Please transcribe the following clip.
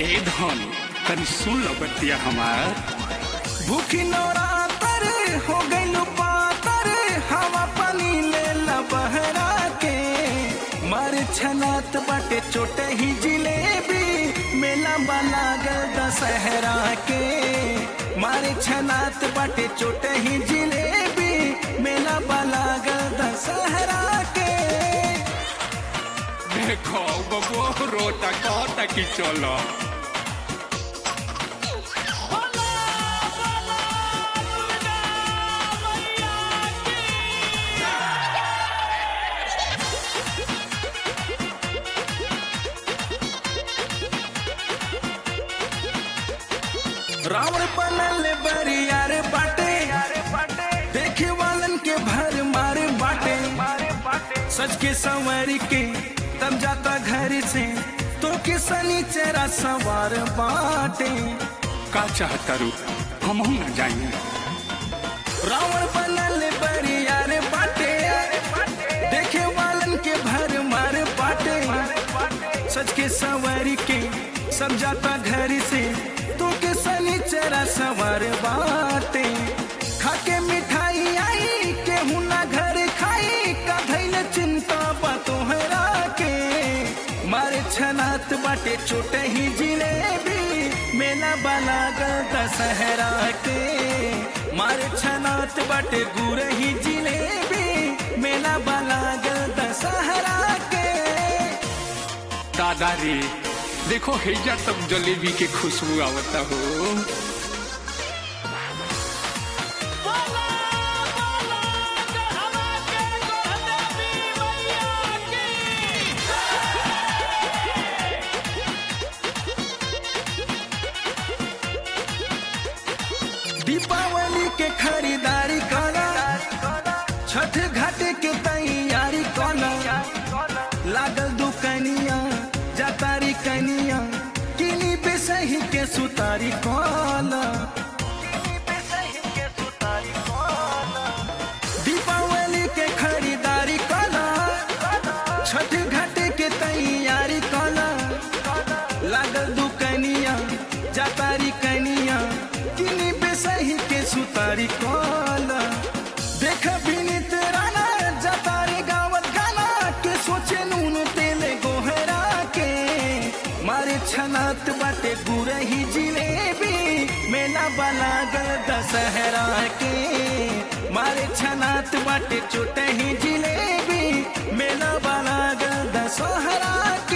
ए धन तनी सुन लो बतिया हमार भूखी नवरातर हो गइल पातर हवा पानी ले ला बहरा के मार छनात बाटे चोटे ही जिलेबी मेला वाला गल दशहरा के मारे छनात बाटे चोटे ही जिलेबी मेला वाला गल दशहरा के देखो बबो रोता कहता कि चलो रावण बनल बरियार बाटे देखे वालन के भर मारे बाटे सच के संवर के तब जाता घर से तो के सनीचरा सवार बाटे का चाहता रू हम न जाएंगे रावण बनल बरियार बाटे देखे वालन के भर मार बाटे सच के संवर के सब जाता घर से तो के सनीचरा सवार बाटे खाके मिठाई आई केहू ना घर खाई का धैल चिंता बा तोहरा के मारे छनात बाटे चोटे ही जिलेबी मेला बाला गल दशहरा के मारे छनात बाटे गुड़ ही जिलेबी मेला बाला गल दशहरा के दादा रे देखो हैजा तब जलेबी के खुशबू आवता हो दीपावली के खरीदारी करा छठ घाट के तैयारी करा लागल दुकनिया जातारी कनिया किनी बेसही के सुतारी कला दीपावली के खरीदारी कला छठ घाट के तैयारी कला लागल दुकनिया जातारी कनिया किनी बेसही के सुतारी कला देख बिनित राना जातारी गावत गाना के सोचे नून तेले गोहरा के मारे छनात बाटे गुरही जिलेबी मेला वाला गल दशहरा के मारे छनात बाटे चोटे ही जिलेबी मेला वाला गल दशहरा